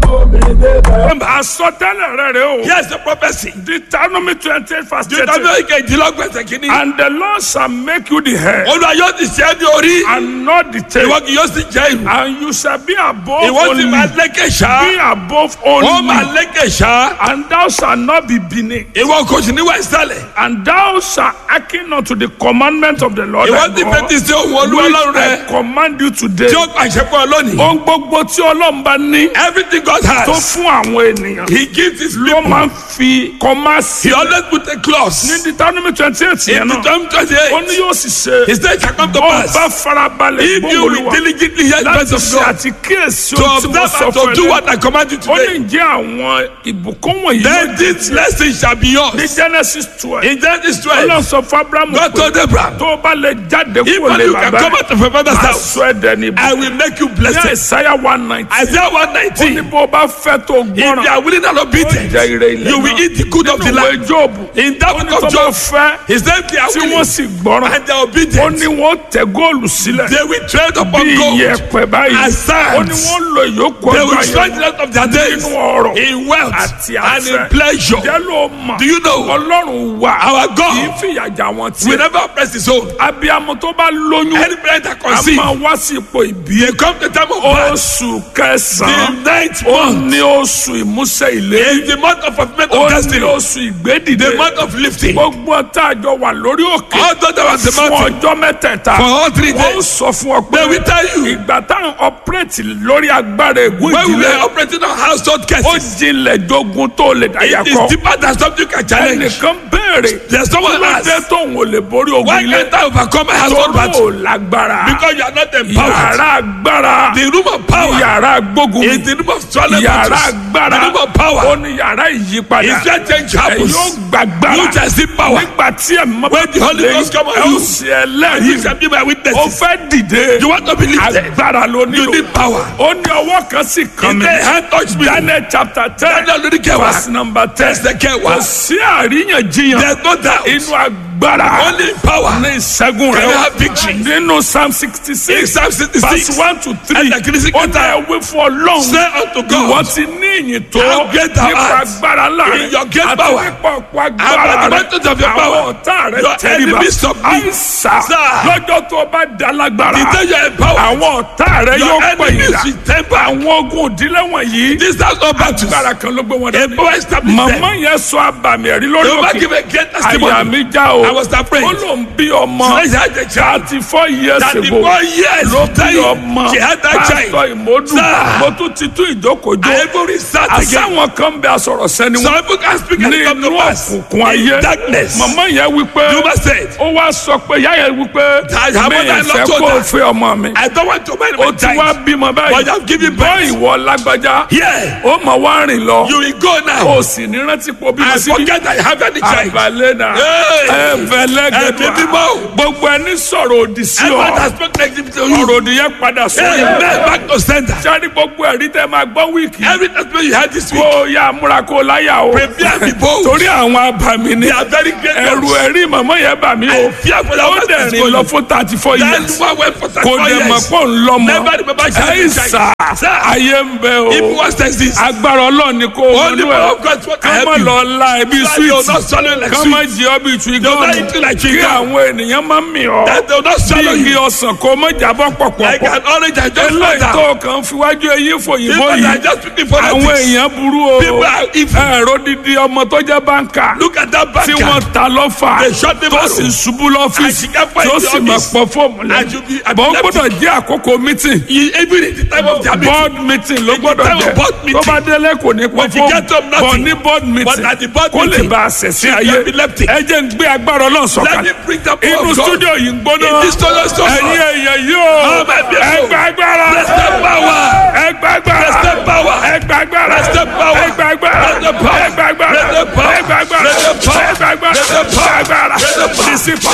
àsọtẹ́lẹ̀ rẹ̀ rẹ̀ o. Here's the prophecy. Deuteronomy twenty eight verse thirty. Deuteronomy kejìlélọ́gbẹ̀sẹ̀ kìíní. and the Lord shall make you the head Olúwa yóò ti ṣe é ní orí. and not the tail. Ìwọ kì yóò sì jẹ́ ìlú. and you shall be above Ìwọ sì only. máa lékè be ṣá. above Wọ́n máa only. lékè ṣá. and thou shalt not be beneath. Ìwọ kò sì níwà ìsàlẹ̀. and thou shalt hearken unto the commandment of the Lord Ìwọ thy ti God, fetí sí ohun Olúwa which Ọlọ́run I rẹ. command you today. Tí ó pàṣẹ fún ọ lónìí. ohun gbogbo tí ọlọ́run bá ní Everything God tó has. fún àwọn ènìyàn He gives his ló people. máa ń fi kọ́má sí. He always put a clause. ní Deuteronomy twenty eight yẹn In náà Deuteronomy twenty ó eight. ní yóò sì ṣe He said it shall come to bó pass. bá farabalẹ̀ If you will gbóòlùwà diligently hear the voice láti of ṣe God. àti kíyèsí To ohun tí mo observe sọ and fún to ẹ do lẹ́nu. what I command you ó ní today. jẹ́ àwọn ìbùkún wọ̀nyí Then yóò this blessing shall be ní yours. Genesis twelve In Genesis ọlọ́run twelve. sọ fún Abrahamu God pé told Abraham. tó o bá lè jáde If kúrò lè you can bàbá come out of your father's máa house. sọ ẹ̀ dẹni I will make you ní blessed. Isaiah one nineteen Isaiah one ó ní nineteen. bó o bá fẹ́ tó If you gbọ́ràn are willing and obedient, jẹ ire ilẹ̀ you will náà. eat the good of the nínú land. ìwé Jóòbù In that ó ní book tó of bá Job, fẹ́ he said they are tí willing wọ́n sì gbọ́ràn and they are ó obedient. ní wọ́n tẹ góòlù sílẹ̀ They will tread bí upon gold iyẹ̀pẹ̀ báyìí and sands. ó ní wọ́n lo ìyókù They ọjọ́ will spend ayé the rest of their days nínú ọrọ̀ in wealth àti and in àfẹ́ pleasure. jẹ́ ló mọ̀ Do you know ọlọ́run wà our kì í God fìyàjà wọn will tiẹ̀ never oppress his own? abiyamọ tó bá lóyún Any parent that a conceive, máa wá sí ipò ìbí they come to the time of birth. oṣù The kẹsàn-án ninth ó month ní oṣù ìmúṣẹ ìlérí is the month of fulfillment ó of ní destiny. oṣù ìgbédìde The month of lifting. gbogbo tá a jọ wà lórí òkè All those that was the fún mountain ọjọ́ mẹ́tẹ̀ẹ̀ta for all three wọ́n days. sọ fún ọ pé They will tell you ìgbà táwọn ọpẹ́rẹ́tì lórí agbára ègún when we ìdílé were operating on household ó cases. jinlẹ̀ jogun tó lè dáyà It is kọ deeper than something you can challenge. ẹnìkan béèrè There's someone lọ́dẹ asked, tóun ò lè borí ogun why ilé can't I overcome my household tóró battle? ò lágbára Because you are not empowered. yàrá agbára The room of power yàrá gbógun is the room of swallowing yàrá battles. agbára The room of ó power ní yàrá ìyípadà is where change ẹ happens. yóò gbàgbára You shall see power. nígbà tí ẹ mọ When the Holy Ghost come on ẹ ó you, ṣe And you ẹlẹ́rìí shall be my ó witnesses. fẹ́ dìde You want to be lifted. agbára ló You nílò need power. ó ní ọwọ́ kan sì kàn If mí the hand touch me, Daniel chapter ten Daniel lórí kẹwàá. verse number ten Ẹsẹ̀ kẹwàá. kò sí àríyànjiyàn There's no doubt. inú agbára Only power. ní ìṣẹ́gun Can rẹ̀ you have victory? nínú psalm sixty In six Psalm 66, verse one to three Ẹsẹ̀ kìíní sí ó kẹta. dá ewé fún ọlọ́run Say unto ìwọ God, ti ní ìyìn tó How great thou nípa art. agbára ńlá In rẹ̀ your great àti power. nípa ọ̀pọ̀ And agbára by the rẹ̀ might of your àwọn power. ọ̀tá rẹ̀ Your tẹríba enemies submit. àìsà Sir. lọ́jọ́ tó o bá da lágbára the day you are empowered, àwọn ọ̀tá rẹ̀ your yóò pè enemies yín will temper. àwọn ogun òdílé wọ̀nyí This house of battles. agbára kan ló gbé wọn A dání power established them. màmá yẹn sọ abàmì ẹ̀rí lórí They will òkè give a great àyà testimony. mi já o I was afraid. ó ló ń bí ọmọ So she had a child. thirty four years That the ago boy years ló bí dying. ọmọ She had that child. pásítọ̀ ìmọ̀dù Sir. mo tún ti tún ìjókòjó I even restart again. àsáwọn kan bẹ asọ̀rọ̀ sẹ́ni Some wọn people can speak and ní come to inú pass. òkùnkùn ayé In darkness. màmá yẹn wí pé Juma said, ó wá sọ pé ìyá yẹn wí pé That her mi mother-in-law ìfẹ́ told kó o her. fẹ́ ọmọ mi I don't want to marry ó my ti wá child. bímọ But báyìí you have given bọ́ birth. ìwọ lágbájá Yeah. ó mọ̀ wá rìn lọ You will go now. ó sì ní rántí pọ̀ bímọ I síbí forget I have any child. àbálẹ́ náà Hey. ẹ̀fẹ̀lẹ́gẹ̀dùn Ẹ̀mí mímọ́. gbogbo ẹni sọ̀rọ̀ òdì sí ọ Everyone has spoken negative to you. ọ̀rọ̀ òdì yẹn padà sórí Hey, ẹ̀ man, back to center. sáré gbogbo ẹ̀rí tẹ́ máa gbọ́ wíìkì Every testimony you had this week, kó o yá múra kó o láyà o prepare and be bold. torí àwọn abàmì ni They are very great. ẹ̀rù ones. ẹ̀rí màmá yẹn bà mí o I fear for ó that dẹ̀ one rìn lọ fún thirty four That years one went for kò 34 dẹ̀ mọ̀ years. pọ̀ ń lọ́mọ Never remember she had a ẹ̀yìn child. sà Sir. ayé ń bẹ If o one says this, agbára ọlọ́run ni kò only wọnú power ẹ̀ of God what can ká má help you. lọ la ẹbí That they will not sweet swallow like ká má sweet. jẹ ọbí tu They will not eat you like igọ́ọ̀nù kí chewing gum. àwọn ènìyàn má mì ọ́ That they will not bí swallow igi you. ọsàn kó má jábọ́ Like pọ̀pọ̀pọ̀ an orange I just eléyìí found tó out. kàn fi wájú eyín fòyìnbó People are yìí just speaking for àwọn ethics. èèyàn burú o People are evil. ẹ̀rọ dídí ọmọ tó jẹ́ báńkà Look at that tí banker. wọ́n ta lọ́fà They shot him tó arrow. sì ṣubú And lọ́fíìsì she can't find tó the sì máa office. pọ̀ fóòmù And you be lẹ́yìn bọ́n epileptic. gbọ́dọ̀ jẹ́ àkókò mítìn You- Even in the time of their meeting. board meeting ló gbọ́dọ̀ time of jẹ́ board tó meeting. bá délé kò ní pọ̀ When you get up, fóòmù nothing. bọ̀ ní board But meeting at the board kó lè meeting, bá a ṣẹ̀ sí she ayé can be epileptic. ẹ jẹ́ ń gbé agbára ọlọ́run Let me sọ̀kalẹ̀ bring the power inú of God. studio yìí ń gbóná In this studio so ẹ̀yin hot. èèyàn yìí o Oh, my people. ẹgbẹ́ agbára Bless the power. ẹgbẹ́ agbára Bless the power. ẹgbẹ́ agbára Bless the power. ẹgbẹ́ agbára Bless the power. ẹgbẹ́ agbára Bless the power. ẹgbẹ́ agbára Bless the power. ẹgbẹ́ agbára Bless the power. ẹgbẹ́ agbára Bless the power. disipa Bless the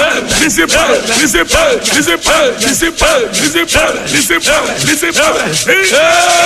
discipline discipline discipline discipline discipline discipline discipline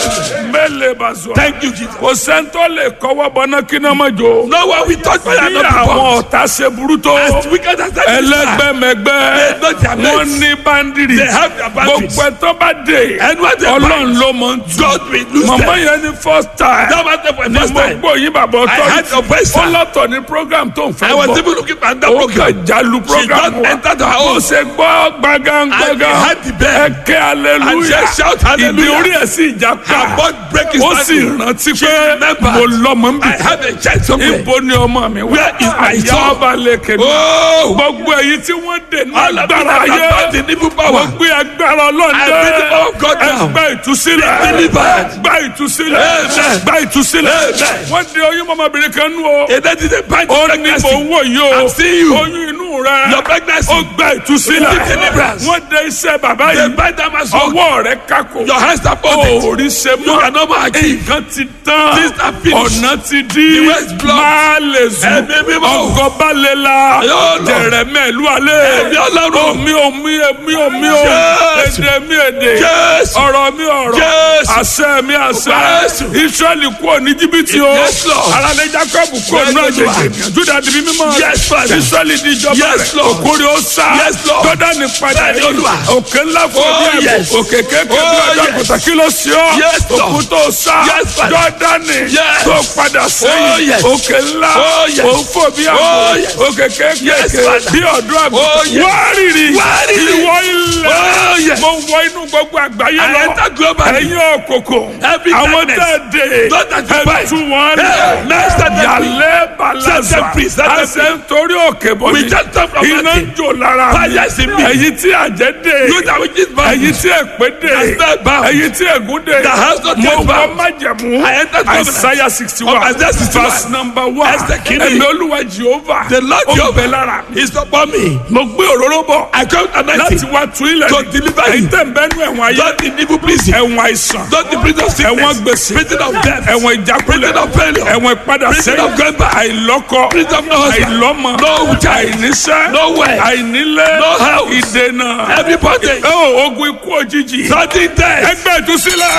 mẹ́lẹ̀ bá sọ. Thank you, Jesus. kò sẹ́ńtọ́ lè kọ́wọ́ bọ́ná kí náà má jó. No one will touch fire and bí not be àwọn burned. ọ̀tá ṣe burú tó. As wicked as that is, ẹlẹgbẹmẹgbẹ They know their mates. wọn ní bandiri They have their boundaries. gbogbo ẹtọ bá dé Anyone they Ọlọ́run bind, ló mọ ń tu God will lose mọmọ them. yẹn ní first time That was the for the ni first mo time. gbọ́ yín bàbá I ọtọ had your voice, ó sir. lọ́tọ̀ ní program tó ń fẹ́ I was bọ̀ even looking for that ó program. kàn jálu program just wa entered her bó own. ṣe gbọ́ gbàgán And they gbàgán had the bell. ẹ ké And hallelujah she shout ìdí hallelujah. orí ẹ̀ sì já Her pa butt break his ó sì ankle. rántí She pé remembered. mo lọ́mọ ń bì I have a child somewhere. ibo ni ọmọ mi wá Where is my àyà son? ọba lẹkẹ mi Oh! gbogbo èyí tí wọ́n dè ní All of them agbára have ayé got the evil power. wọ́n gbé agbára I bring the ọlọ́dẹ power of God down. gba ìtúsílẹ̀ Be delivered. gba ìtúsílẹ̀ Amen. gba ìtúsílẹ̀ Amen. wọ́n de oyún mọ́mọbìnrin kan nú o And that is a bind ó of ní mò ń pregnancy. wò yìí o I'm seeing you. oyún inú rẹ Your pregnancy. ó gba ìtúsílẹ̀ Receive deliverance. wọ́n de iṣẹ́ bàbá The yìí bind that must work. ọwọ́ rẹ kákò Your hands are folded. orí ṣe You mọ́ cannot more achieve. nǹkan ti tán Things are finished. ọ̀nà ti di The way is blocked. máa lè zùn Ẹ̀mí mímọ́. ọgọ́ba lè la Yóò lọ. jẹ̀rẹ̀ mẹ́lú alẹ́ Ẹ̀mí Ọlọ́run. omi omi omi omi o Jésù. èdè mi èdè Jésù. ọ̀rọ̀ mi ọ̀rọ̀ Jésù. àṣẹ mi àṣẹ Jésù. Ísírẹ́lì kúrò ní jìbìtì o Yes, Lord. alálẹ́ Jákọ́bù kúrò ní Yes, Lord. àjèjì Júdà di bí mímọ́ Yes, Father. Ísírẹ́lì di ìjọba Yes, rẹ̀ Lord. òkúri ó sá Yes, Lord. Jọ́dánì padà Bẹ́ẹ̀ni, yìí Olúwa. òkè ńlá fún Oh, ọdún yes. ẹ̀bùn òkè kékeré bí Oh, ọjọ́ yes. àgùntàn kí ló sí ọ Yes, Lord. òkú tó sá Yes, Father. Jọ́dánì Yes. tó padà Oh, sẹ́yìn yes. òkè ńlá Oh, yes. òfò bí Oh, àbò yes. òkè Yes, kékeré Father. bí ọdún Oh, àgùntàn yes. wárìrì Wárìrì. ìwọ ilẹ̀ Oh, yes. mo wọ inú gbogbo àgbáyé I lọ enter globally. ẹ̀yin òkòkò Every àwọn darkness. tẹ̀ dé Those that you bind. ẹ̀tú wọn Hey, master them free. yàlẹ́ balaza Set them free, set them àṣẹ nítorí òkè bọ̀ We mi just come from iná ń nothing. jò lára mi Fire is in me. ẹ̀yin tí àjẹ́ dé You that which is bound. ẹ̀yin tí èpè dé That's not bound. ẹ̀yin tí ègún dé That has not mo yet wọ bound. májẹ̀mú I entered covenant. Isaiah sixty Of one Isaiah 61. verse number one Esther kìíní. ẹ̀mí olúwa Jehovah The Lord ó Jehovah bẹ lára mi is upon me. mo gbé òróró bọ̀ I come láti anointing. wá tún ilẹ̀ To mi. deliver you. ẹ̀yin tẹ̀ ń bẹ́nu ẹ̀wọ̀n ayé Don't in evil prison. ẹ̀wọ̀n àìsàn Don't in prison of ẹ̀wọ̀n sickness. gbèsè Prison of death. ẹ̀wọ̀n ìjákulẹ̀ Prison of failure. ẹ̀wọ̀n ìpadà Prison sẹ́yìn of going back. àìlọ́kọ Prison of no husband. àìlọ́mọ No child. àìníṣẹ́ No way. àìnílé No house. ìdènà Everybody. ó ogun ikú òjijì Sudden death. ẹgbẹ́ ìtúsílẹ̀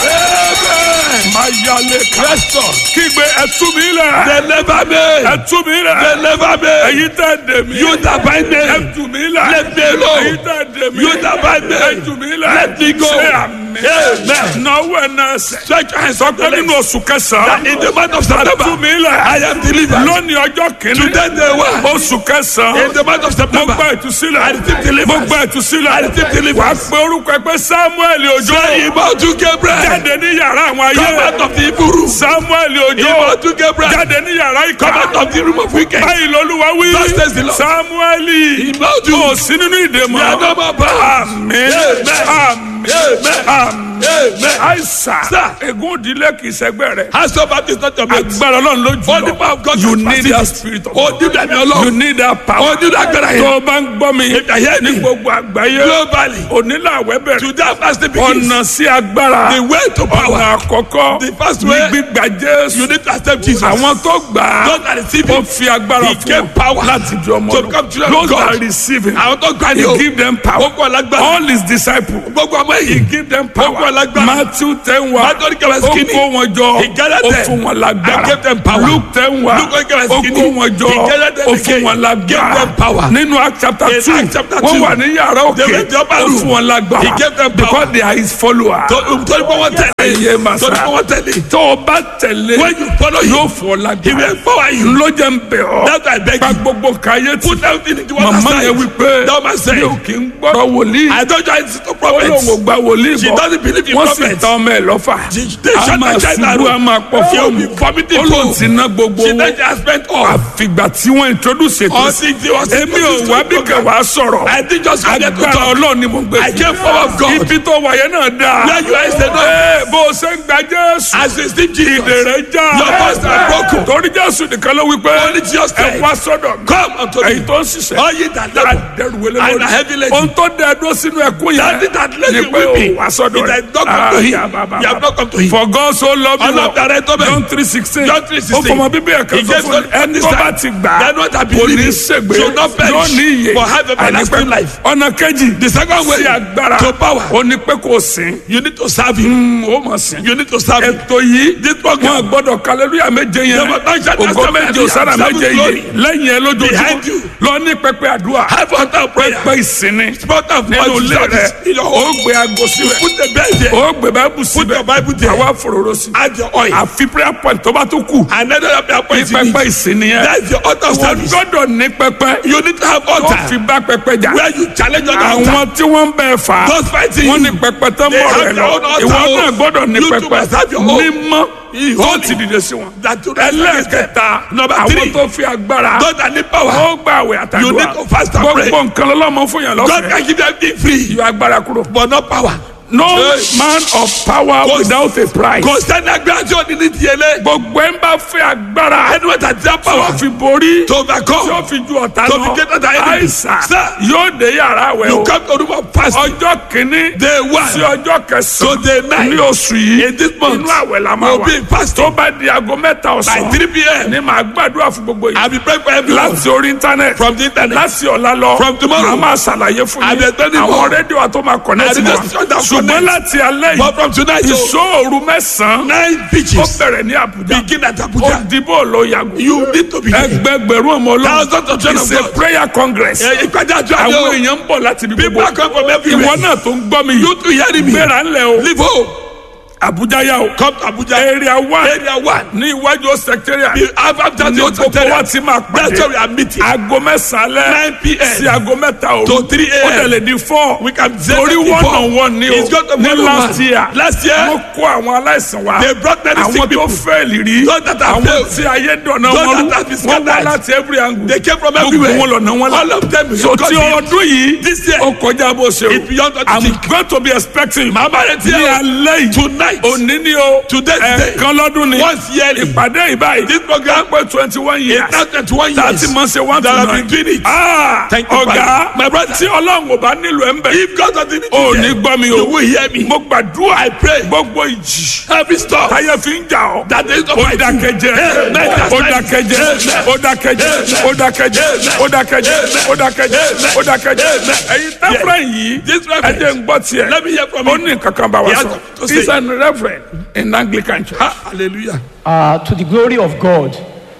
Amen. máa yálé ká Restore. kígbe ẹtú mi lẹ̀ Deliver me. ẹtú mi lẹ̀ Deliver me. ẹ̀yin tẹ̀ dè mí You that bind me. ẹtú mi lẹ̀ Let me alone. ẹ̀yin tẹ̀ dè mí You that bind me. ẹtú mi lẹ̀ Let me go. ṣé àmì Amen. náwó ẹ̀ náà sẹ̀ Stretch your hands sọ up pé the nínú legs. oṣù kẹsàn-án That in the month of ẹtú September. mi lẹ̀ I am delivered. lónìí ọjọ́ kìíní Today day one. oṣù kẹsàn-án In the month of mo September. gba ìtúsílẹ̀ I receive deliverance. mo gba ìtúsílẹ̀ I receive deliverance. wàá pe orúkọ ẹ pé Samuel Ojo Say Iboju Gabriel. jáde ní yàrá àwọn Come ayé out of the evil room. Samuel Ojo Iboju Gabriel. jáde ní yàrá Come ìkà out of the room of wicked. báyìí lolúwa wí Thus says the Lord. Samueli Iboju. kò sí nínú ìdè We are mọ́ no more bound. àmín Amen. àmín Amen. àmín Amen. àìsàn Sir. ègún ìdílé kì í ṣẹgbẹ́ rẹ̀ Hands up at this not your mate. agbára Ọlọ́run ló jù All the power lọ of God you is need pacific. that spirit of Oh, God do that, my you Lord. need that power Oh, do that, agbára tó yẹn. o bá ń gbọ́ mi If you hear ní me. gbogbo àgbáyé Globally. onílàwẹ́ bẹ̀rẹ̀ To that fast begins. ọ̀nà sí agbára The way to ọ̀nà power. àkọ́kọ́ The first ní way. gbígbà Jésù You need to accept Jesus. àwọn tó gbà á Those that receive ó him. fi agbára He fún gave wọn power láti di ọmọ to lọ become children of those that God. receive him Àwọn tó gbà ní he o. give them power Gbogbo alágbára. all his disciples Gbogbo ọmọ he yìí. give them Gbogbo power alágbára. Matthew ten wa Matthew kẹwàá ó skinny. kó wọn jọ He gathered ó them. fún wọn lágbára And gave them power. Luke ten wa Luke kẹwàá ó skinny. kó wọn jọ He gathered them ó fún again. wọn lágbára Gave them power. nínú Acts chapter In two Acts chapter wọ́n two. wà ní yàrá They òkè went to the upper ó room. fún wọn lágbára He gave them power. because they are his followers Torí pé wọ́n tẹ̀lé. ẹyẹ màsà Torí pé wọ́n tẹ̀lé. tó o bá tẹ̀lé When you follow him. yóò fọ́ He lágbára will empower you. ló jẹ́ ń bẹ̀ ọ́ That's why I beg gba you. gbogbo kàyé tí Put everything into one màmá aside. yẹn wí pé That man said. mi ò kí ń gbọ́dọ̀ wòlíì I don't join the ó prophets. lóun ò gba wòlíì She bọ̀ doesn't believe in wọ́n sì prophets. tán ọmọ ẹ̀ lọ́fà They a shut máa my child ṣubú a down. máa pọ̀ She will fóònù be vomiting ó lóun food. ti ná gbogbo She owó then she has spent all. àfìgbà tí wọ́n introduce ètò All six they was èmi ò wá bí kẹwàá sọ̀rọ̀ I think just come there to agbára talk. ọlọ́run ni mo gbé I came forward of God. ibi tó wáyé náà dáa Where you are is the Lord. Ee, bó o ṣe ń gba Jésù As you see Jesus. ìdè rẹ̀ já Your voice are broken. torí Jésù nìkan ló wí pé Only Jesus ẹ said. wá sọ́dọ̀ mi Come unto èyí me. tó ń ṣiṣẹ́ All ye that labor àdẹrùwẹlẹ and are heavy lórí laden. ohun tó dẹ dúró sínú ẹkún That yẹn thing that led ni you pé o weeping. wá sọ́dọ̀ It rẹ̀. has not come to Ah, him. ya, ba, ba, You have ba. not come to him. For God so loved you. Ọlọ́run tààrẹ tó bẹ̀. John three sixteen. John 3:16. Ó fọmọ bíbí ẹ̀ka He sọ gave fún God ẹni tó this bá time. ti gbà That one that kò ní believe ṣègbè shall not perish, yóò ní iye but have everlasting Àní pé life. ọ̀nà kejì The second way sí agbára to power. ó ní pé kò sìn You need to serve him. ó mọ̀ sìn. You need to serve him. ètò yìí This wọn program. gbọ́dọ̀ kàlẹ́lúyà méje yẹn Never touch that ògo testament méje and òsára seven méje glory. yìí lẹ́yìn ẹ Behind you. lójoojúmọ́ lọ ní pẹpẹ àdúrà Have altar prayer. pẹpẹ ìsinmi Spot of nínú voice ilé rẹ service in your ó home. gbé aago síbẹ̀ Put the bed there. ó gbé báíbù Put síbẹ̀ your Bible there. àwa fòròrò sí Add your oil. àfi prayer point tó bá tó kù Another prayer ní point you pẹpẹ need. ìsinmi yẹn That's your altar wọ́n service. gbọ́dọ̀ ní pẹpẹ You need to have tó altar. fi bá pẹpẹ jà Where you challenge other altar. àwọn tí wọ́n ń bẹ̀ fà á Those fighting wọ́n you. ní pẹpẹ tó ń They bọ̀ have rẹ their lọ own altar. ìwọ náà gbọ́dọ̀ ní You too pẹpẹ must have your own. mímọ́ He tó holy. ti dìde sí wọn. That you rise against them. ẹlẹ́ẹ̀kẹta Number àwọn three. tó fi agbára Those that need power. ó gbà àwẹ̀ You àtàdúrà need to fast and pray. gbogbo nǹkan lọ́lọ́mọ fún yàn God lọ́fẹ̀ẹ́ can give you everything free. yọ agbára kúrò. But not power. no Yes. man of power Kò- without a price. Kò sẹ́ni agbára tí ò ní ní tiẹ̀lé. gbogbo ẹ̀ ń bá fẹ́ agbára Anyone that has tí ó power fi borí to tí ó overcome. fi ju ọ̀tá To lọ be greater than enemy. àìsàn Sir. yóò dé yàrá àwẹ̀ You o come to room of fasting. ọjọ́ kìíní Day one. sí ọjọ́ To day kẹsàn-án nine. ní oṣù yìí In this month. inú àwẹ̀ la máa We'll wà be fasting. tó bá di aago mẹ́ta By ọ̀sán 3 p.m. ni màá gbàdúrà fún gbogbo yìí I'll be praying for everyone. láti orí íńtánẹ́ẹ̀tì From the internet. láti ọ̀la lọ From tomorrow. màá máa ṣàlàyé fún I'll be yín explaining àwọn more. rédíò wa tó máa connect I'll be mọ́ just shut down ṣùgbọ́n connect. láti alẹ́ But from tonight, yìí so ìṣòro mẹ́sàn-án nine ó pitches bẹ̀rẹ̀ ní Àbújá begin at ó Abuja. dìbò ló yàgò You need to be there. ẹgbẹgbẹ̀rún ọmọ Thousands of ọlọ́run children of it's a God. prayer congress Eh, Ìpàdé àjọ àwọn àjọ. èèyàn ń bọ̀ láti ibi People gbogbo are coming from everywhere. ìwọ náà tó ń gbọ́ mi You too hearing me. gbéra ńlẹ̀ o Leave home. Àbújá yá o Come to Abuja. area one Area one. ní iwájú secretariat The After ní the gbogbo wa ti máa That's where we pàdé are meeting. aago mẹ́sàn-án alẹ́ 9 p.m. sí aago mẹ́ta òru To 3 ó a.m. tẹ̀lé di four We can say torí that one before. on one ni o It's got to be ní one on last one. year Last year, wọ́n kó àwọn aláìsàn wa They brought many sick àwọn tó people. fẹ́ẹ̀lì rí Those that have àwọn failed. tí ayé dọ̀nà Those wọn that have been rú wọ́n wá scattered. láti every angle They came from gbogbo everywhere. wọn lọ̀nà wọn All of them. so God tí healed. ọdún yìí This year, ó kọjá bó ṣe It's beyond what you I'm think. going to be expecting Màá bá retí ní ẹ o. alẹ́ yìí Tonight. òní ni o Today's day. ẹ̀ẹ̀kan lọ́dún ni Once yearly. ìpàdé ìbáyìí This program pé twenty one years is now 21 years. thirty months ṣe one to that I've nine been doing it. Ah, Thank you, ọ̀gá Father. My brother. tí ọlọ́run ò bá nílò ẹ̀ ń bẹ̀ If God doesn't need ò you ní here, gbọ́ mi you o will hear me. mo gbàdúrà I pray. gbogbo ìjì Every storm táyé fi ń jà ọ́ that is not ó my dákẹ́jẹ́ Amen. ó dákẹ́jẹ́ ó dákẹ́jẹ́ ó dákẹ́jẹ́ ó dákẹ́jẹ́ ó dákẹ́jẹ́ ó dákẹ́jẹ́ ẹ̀yin tẹ́fúrẹ́ yìí This ẹ reference. jẹ́ ń gbọ́ tiẹ̀ Let me hear from ó you. ní kankan bá wa He has sọ to say. he's an reverend in Anglican church. Ha, hallelujah. uh, to the glory of God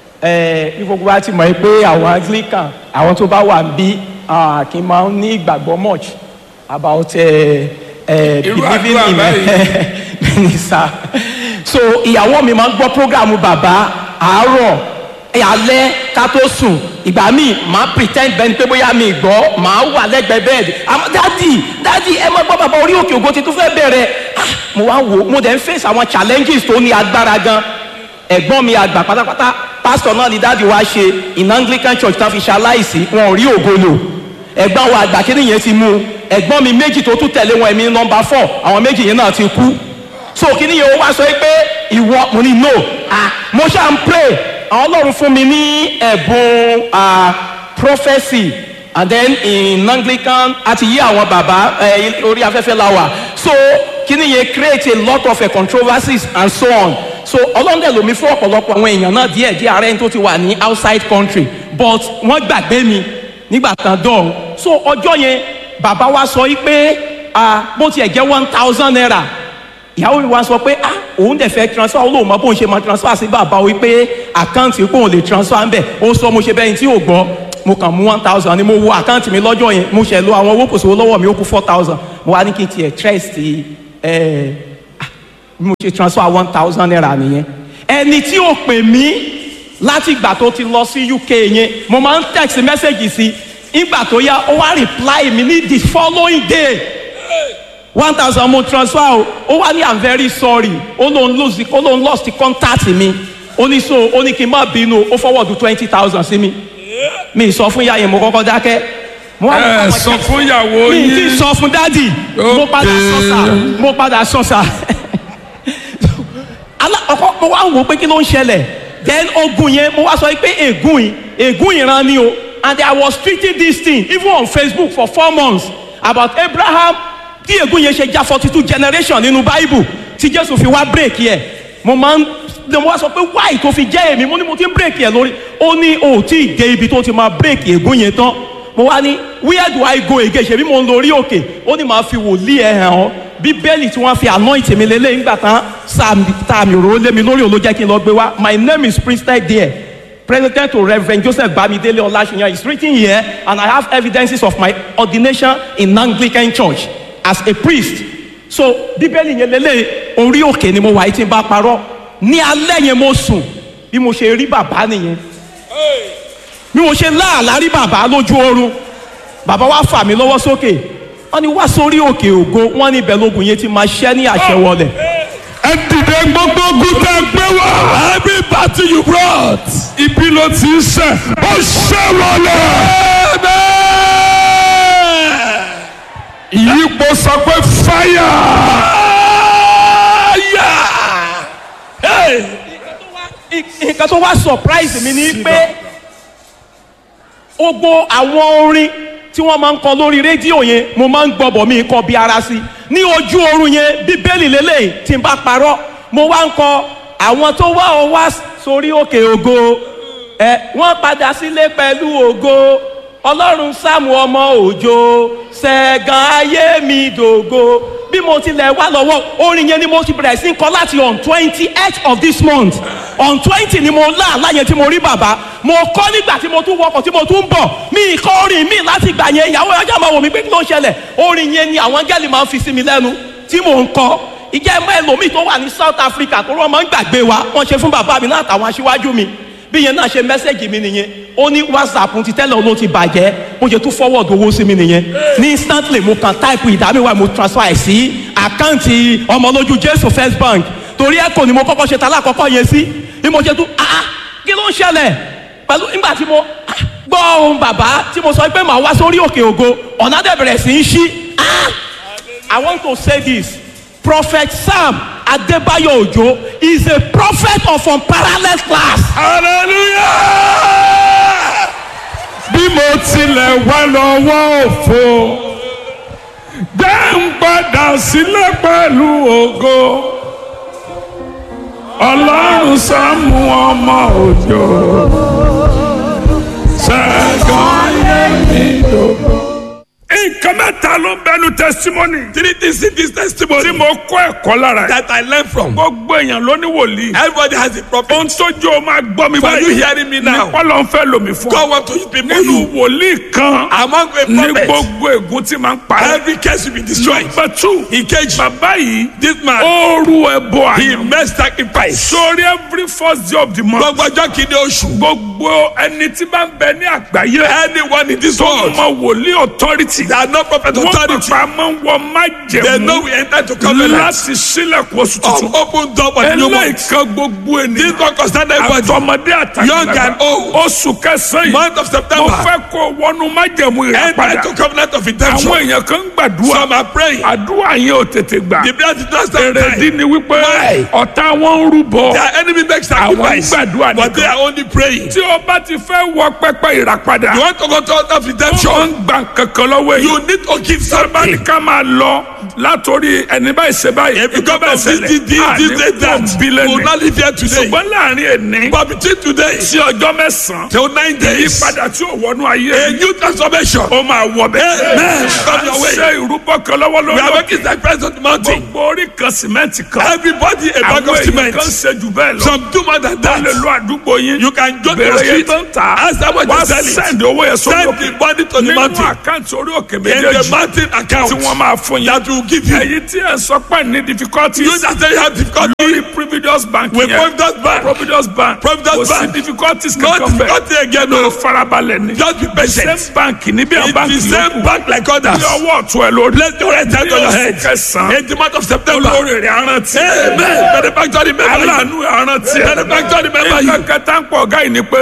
ẹ ní gbogbo wa ti mọ̀ pé àwọn Anglican àwọn tó bá wà ń bí uh, kì í máa ń ní ìgbàgbọ́ much about uh, uh, Irú believing àdúrà in báyìí. minister so ìyàwó mi máa ń gbọ́ program bàbá àárọ̀ alẹ́ ká tó sùn ìgbà míì máa pretend bẹ́ẹ̀ ni pé bóyá mi gbọ́ máa wà lẹ́gbẹ̀ẹ́ bẹ́ẹ̀dì àmọ́ dádì dádì ẹ máa gbọ́ bàbá orí òkè ògo ti tún fẹ́ bẹ̀rẹ̀ Ah, mo wá wò ó mo dẹ̀ ń face àwọn challenges tó ní agbára gan ẹ̀gbọ́n mi àgbà pátápátá pásítọ̀ náà ni dáàdi wa ṣe in Anglican church tán fi ṣaláìsí wọn ò rí ògo lò ẹ̀gbọ́n wa àgbà kí nìyẹn ti mú un ẹ̀gbọ́n mi méjì tó tún tẹ̀lé wọn ẹ̀mí nọmba four àwọn méjì yẹn náà ti kú so kí nìyẹn ó wá sọ pé ìwọ mo ní no ah mo ṣáà ń pray àwọn ọlọ́run fún mi ní ẹ̀bùn ah prophecy and then in Anglican àti yí àwọn bàbá ẹ orí afẹ́fẹ́ la wà so kí nìyẹn create a lot of uh, controversies and so on so ọlọ́run dẹ̀ lomi fún ọ̀pọ̀lọpọ̀ àwọn èèyàn náà díẹ̀ díẹ̀ ara ẹni tó ti wà ní outside country but wọ́n gbàgbé mi nígbà kan dọ̀hún so ọjọ́ yẹn bàbá wa sọ yìí pé ah bó tiẹ̀ jẹ́ one thousand naira ìyàwó mi wá sọ pé ah òun dẹ̀ fẹ́ transfer olóò mọ bóun ṣe máa transfer sí bàbá o pé àkáǹtì pé òun lè transfer ńbẹ̀ ó sọ mo ṣe bẹ́ẹ̀ ni tí ò gbọ́ mo kàn mú one thousand ni mo wo àkáǹtì mi lọ́jọ́ yẹn mo ṣẹ̀ lo àwọn owó kòsòwò lọ́wọ́ mi ó kú four thousand mo wá ní kí n tiẹ̀ trust ẹ̀ bí mo ṣe transfer one thousand naira nìyẹn ẹni tí ó pè mí láti ìgbà tó ti lọ sí UK yẹn mo máa ń text message sí ìgbà tó yá ó wá reply mi ní the following day one thousand mo transfer o ó wá ní i'm very sorry ó lóun lose ó lóun lost the contact mi ó ní so ó ní kí n má bínú ó forward twenty thousand sí mi mi sọ fún ìyá yẹn mo kọ́kọ́ dákẹ́ mo wá ẹ àwọn sọ check- fún ìyàwó mi ti yín sọ fún dádì mo padà sọ sà mo padà sọ sà Alá- ọkọ mo wá wò ó pé kí ló ń ṣẹlẹ̀ then ogun yẹn mo wá sọ pé ègún yìí ègún ìran ni o and I was treating this thing even on Facebook for four months about Abraham kí ègún yẹn ṣe já forty two generation nínú bible tí jésù fi wá bírèkì ẹ̀ mo máa ń mo wá sọ pé wáì tó fi jẹ́ èmi mo ní mo ti ń bírèkì ẹ̀ lórí ó ní o ò tí ì dé ibi tó ti máa bírèkì ègún yẹn tán mo wá ní where do I go again ṣebí mo ń lórí òkè ó ní màá fi wòlíì ẹ̀ hàn ọ́ bíbélì tí wọ́n fi anoint mi lélẹ̀ nígbà tán sáàmì òróró lé mi lórí òun ló jẹ́ kí n lọ gbé wá my name is prince there president to reverend joseph bamidele olashiyan is written here and i have evidences of my ordination in anglican church as a priest so bíbélì yẹn lélẹ̀ orí òkè ni mo wà yìí tí n bá parọ́ ní alẹ́ yẹn mo sùn bí mo ṣe rí bàbá nìyẹn bí mo ṣe láàlá rí bàbá lójú oorun bàbá wa fà mí lọ́wọ́ sókè wọ́n ní wá sórí òkè ògo wọ́n ní ibẹ̀ lógun yẹn ti máa ṣẹ́ ní àṣẹ wọlé. ẹ dìde gbogbo ogun tẹ gbé wá. Every battle you brought. ibi ló ti ń ṣe ó ṣe wọlé. ìyípo sọ pé fáyà. Hey! nǹkan tó wá surprise mi ni pé gbogbo àwọn orin tí wọ́n máa ń kọ lórí rédíò yẹn mo máa ń gbọ́bọ̀ mi kọ bí ara sí ní ojú oorun yẹn bíbélì lélẹ̀ tí n bá parọ́ mo wá ń kọ àwọn tó wá ọ wá sórí òkè ògo ẹ wọ́n padà sílé pẹ̀lú ògo ọlọ́run sáàmù ọmọ òjò ṣẹ̀gàn ayé mi dògo bí mo tilẹ̀ wá lọ́wọ́ orin yẹn ni mo ti bẹ̀rẹ̀ sí ń kọ láti on twenty eight of this month on twenty ni mo lá àláyé tí mo rí bàbá mo kọ́ nígbà tí mo tún wọkọ̀ tí mo tún ń bọ̀ mi kọ́ orin mi láti gbà yẹn ìyàwó ọjà máa wò mí pé kí ló ń ṣẹlẹ̀ orin yẹn ni àwọn gẹ́lì máa ń fi sí mi lẹ́nu tí mò ń kọ́ ìjẹ́ ẹ̀mọ́ ẹlòmíì tó wà ní South Africa tó rọ́ máa ń gbàgbé wa wọ́n ṣe fún bàbá mi náà àtàwọn aṣíwájú mi bí yẹn náà ṣe mẹ́sẹ̀gì mi nìyẹn ó ní whatsapp ti tẹ́lẹ̀ ló ti bàjẹ́ ó ṣe tún forward owó sí mi nìyẹn ní instantly mo kàn type ìdámẹ́wàá mo transfer ẹ̀ sí àkáǹtì ọmọlójú jésù first bank torí ẹ̀kọ́ ni mo kọ́kọ́ ṣe tálá àkọ́kọ́ yẹn sí bí mo ṣe tún ah kí ló ń ṣẹlẹ̀ pẹ̀lú nígbà tí mo gbọ́ ohun bàbá tí mo sọ pé màá wá sórí òkè ògo ọ̀nà dẹ̀ bẹ̀rẹ̀ sí í ṣí ah I want to say this prophet sam adébáyọ̀ òjó is a prophet of unparalleled class. hallelujah. bí mo tilẹ̀ wá lọ́wọ́ òfo dẹ́ ń padà sílẹ̀ pẹ̀lú ògo ọlọ́run sáàmù ọmọ òjò ṣẹ́gun ayé mi dògbò. nǹkan mẹ́ta ló ń bẹnu testimony Three things in this tí testimony mo kọ́ ẹ̀kọ́ lára ẹ̀. that I learned from. gbogbo èèyàn ló ní wòlíì. Everybody has a prophet. ohun tó jó o máa gbọ́ mi For you hearing me now? nípa ló ń fẹ́ lomi fún ọ. God want to use people nínú you. wòlíì kan Among a ní prophet, gbogbo ègún tí máa ń parẹ́. every case will be destroyed. number two Ìkejì, bàbá yìí this man, ó rú ẹbọ he àyàn. made sacrifice. sórí every first day of the month. Gbogbo ọjọ́ kìíní oṣù. gbogbo ẹni tí bá ń bẹ ní àgbáyé. Anyone in this tó world mọ wòlíì authority. that no prophet wọ́n authority, pàpà máa ń wọ they know májẹ̀mú we enter to covenant láti sílẹ̀kùn oṣù of tuntun. open door for the new month. eléyìí gbogbo This ènìyàn. one concern everybody. àtọmọdé Young and àtàgbàlagbà. old. oṣù kẹsàn-án yìí. Month of mo September, fẹ́ kó wọnú májẹ̀mú enter ìràpadà. into covenant of àwọn redemption. èèyàn kan ń gbàdúrà. Some are praying. àdúrà yẹn ò tètè gbà. The prayer did not start èrèdí time. ni wípé Why? ọ̀tá wọn ń rúbọ. Their enemy makes sacrifice, Àwọn gbàdúrà but they nìkan. are only praying. tí o bá ti fẹ́ wọ pẹ́pẹ́ ìràpadà. You want to go to altar of wọ́n redemption? ń gba kankan lọ́wọ́ èyí. You need to give sábà ní something. ká máa lọ látòrí ẹni báyìí ṣe báyìí. If you come and this, this, this, this, this, that, you will not live here today. ṣùgbọ́n láàrin ẹni But between today sí ọjọ́ mẹ́sàn-án. till nine days, ìyípadà tí ò wọnú ayé a new transformation. ó máa wọ bẹ́ẹ̀. Amen. a Come your ń way. ṣe ìrúbọ kan lọ́wọ́ We are lọ́wọ́. making sacrifice on the mountain. gbogbo orí kan sìmẹ́ǹtì kan. Everybody a bag àwọn of èèyàn cement. kan ṣe jù bẹ́ẹ̀ lọ. Some do more than wọ́n lè that. lo àdúgbò yín. You can go to the bẹ̀rẹ̀ yẹn street. tó ń ta. Ask how much wá you sell it. sẹ́ndì owó yẹn sórí Send òkè. the money to the nínú mountain. àkáǹtì orí òkè In the méjèèjì mountain account tí wọ́n máa fún yín. that will give you. èyí tí ẹ̀ ń sọ pé ní difficulties. You that say you have difficulty lórí Providence Bank with yẹn. Providence Bank. Providence Bank. Providence kò sí Bank. difficulties No kankan bẹ́ẹ̀. difficulty again. ló No. farabalẹ̀ ni. Just be patient. same bank níbi àwọn It's báńkì the yòókù. same bank like others. bí ọwọ́ ọ̀tún ẹ̀ lórí. Place your right hand on your head. kẹsàn-án. In the month of September. olórí rẹ̀ arántí. Amen. Benefactor remember you. aláàánú arántí. Benefactor remember you. nǹkan kẹta ń pọ̀ ọ̀gá yìí ni pé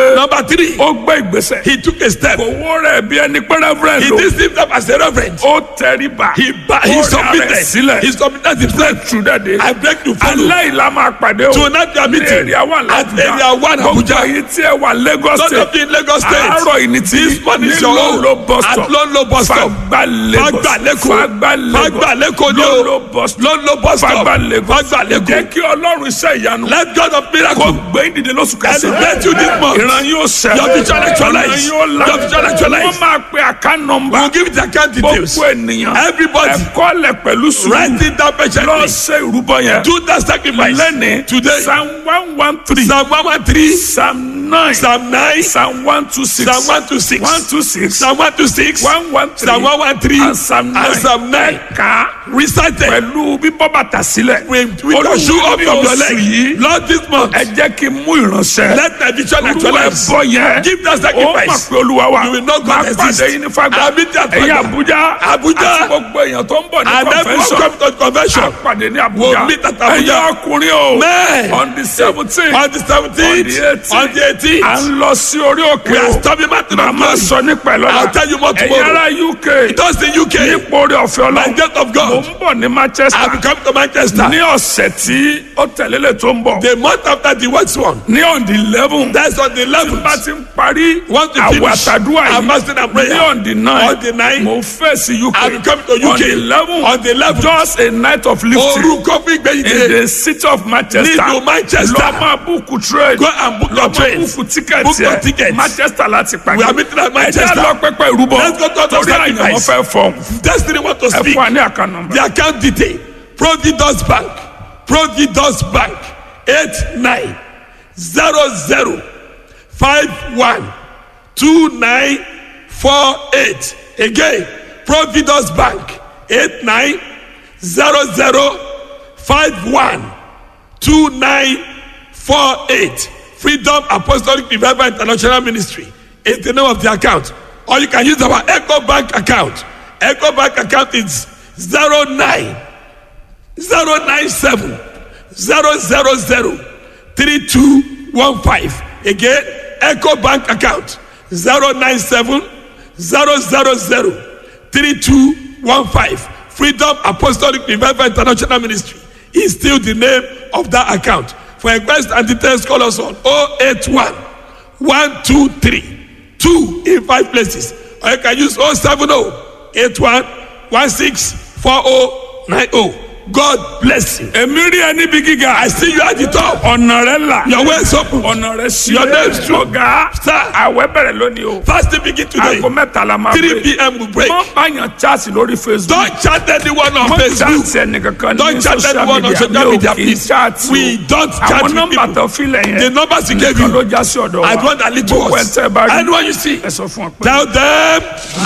pé Number three, ó gbé ìgbésẹ̀. he took a step. owó rẹ̀ bí ẹni pé reverend He o. did himself as a reverend. ó tẹríba. He, ba- he Ó rẹ̀ submitted. sílẹ̀. He submitted himself. true that day. I beg to follow. alẹ́ ìlà máa pàdé o. Tonight we are ní meeting èrè àwọn at area one gbogbo Abuja. ayé tí ẹ wà Lagos Not state. of in Lagos State. àárọ̀ yìí ni ti This morning is ní your own. Lolo bus stop. At Lolo bus stop. Fagba Lagos. Fagba Lẹ́kọ̀ọ́. Fagba Lagos. Fagba Lẹ́kọ̀ọ́ ni o. Lolo bus stop. Lolo bus stop. Fagba Lagos. Fagba Lẹ́kọ̀ọ́. jẹ́ kí ọlọ́run iṣẹ́ ìyanu. Let God of kó miracle gbé ìdílé lóṣù kẹsàn-án. elevate you this month. ìran yóò ṣẹ. Your vision actualize. ìran yóò la. Your vision actualize. wọ́n máa pe àká nọmba. We will give it account details. gbogbo ènìyàn. Everybody. ẹ̀kọ́ lẹ̀ pẹ̀lú sùúrù. Write it down lọ patiently. ṣe ìrúbọ yẹn. Do that sacrifice. lẹ́ni. Today. psalm one one three. Psalm one one three. psalm nine. Psalm nine. psalm one two six. Psalm one two six. one two six. Psalm one two six. one one three. Psalm one one three. and psalm nine. And Psalm nine. ká Recited. pẹ̀lú bíbọ́ bàtà sílẹ̀. With with the shoe Olúwa up ní from your oṣù leg. yìí. Lord this month. ẹ jẹ́ kí n mú ìránṣẹ́. Let my vision olúwa actualize. ẹ̀bọ yẹn. Give that ó sacrifice. mọ̀ pé olúwa wa. You will not máa God pàdé exist. yín ní fagbá. I'll meet you at ẹ̀yin Fagba. Abuja. Abuja. àti gbogbo èèyàn tó ń bọ̀ ní And everyone convention. come to convention. a pàdé ní We'll Abuja. meet at Abuja. ẹ̀yin ọkùnrin o. Men. on the seventeen. On the seventeenth. On the à eighteenth. ń lọ sí orí òkè We are o. storming mountain of màmá glory. sọ nípa ẹ̀ lọ́la. I'll tell you more ẹ̀yin tomorrow. ará UK. Just in UK. nípa orí ọ̀fẹ́ By ọlọ́run. the gate of mo God. ń bọ̀ ní Manchester. I will come to Manchester. ní ọ̀sẹ̀ tí ó tẹ̀lé lè tó ń bọ̀. The month after the worst one. ní on the eleven. That's on the bá eleventh. ti ń parí Want to àwọ̀ finish àtàdúrà our yìí fasting and prayer. ní on the nine On the nine. mo fẹ́ sí UK I will come to on UK. the eleven On the eleventh. just a night of lifting Orúkọ fún ìgbẹ́yìn in dé. the city of Manchester Nílùú Manchester. lọ máa búùkù trade Go and book lọ your máa train. búùkù tíkẹ́ẹ̀tì Book your ticket. ẹ̀ Manchester láti pàdé We are meeting at ẹ̀jẹ̀ Manchester. lọ pẹ́pẹ́ ìrúbọ Let's go to the torí àyàn wọn sacrifice. fẹ́ fọ́ Destiny want to ẹ speak. fún wa ní àkànnà The account detail. Providus Bank. Providus Bank. Eight nine zero zero five one two nine four eight. Again, Providus Bank. Eight nine zero zero five one two nine four eight. Freedom Apostolic Revival International Ministry is the name of the account. Or you can use our Echo Bank account. Echo Bank account is zero nine zero nine seven zero zero zero three two one five. Again, Echo Bank account zero nine seven zero zero zero three two one five. Freedom Apostolic Revival International Ministry is still the name of that account. For request and details, call us on 081 123 2 in five places. Or you can use 070 81 16 4090. God bless you. èmi rí ẹ níbi gíga I see you at the top. ọ̀nà rẹ là Your way is open. ọ̀nà rẹ sí Your name is true. ọ̀gá Sir. àwẹ̀ bẹ̀rẹ̀ lónìí o Fasting begin today. aago mẹ́ta la máa 3 p.m. will break. mọ báyàn chaasi lórí facebook Don't chat anyone on mọ Facebook. chaasi ẹnìkankan ní Don't chat social anyone on media social mi media, ò kì í please. chaati We don't chat àwọn with nọ́mbà people. tó filẹ̀ yẹn The numbers he gave nìkan ló you. já sí ọ̀dọ̀ I want to lead to gbogbo us. ẹ̀ tẹ́ ẹ bá rí Anyone you see, ẹ sọ fún ọ pé. tell them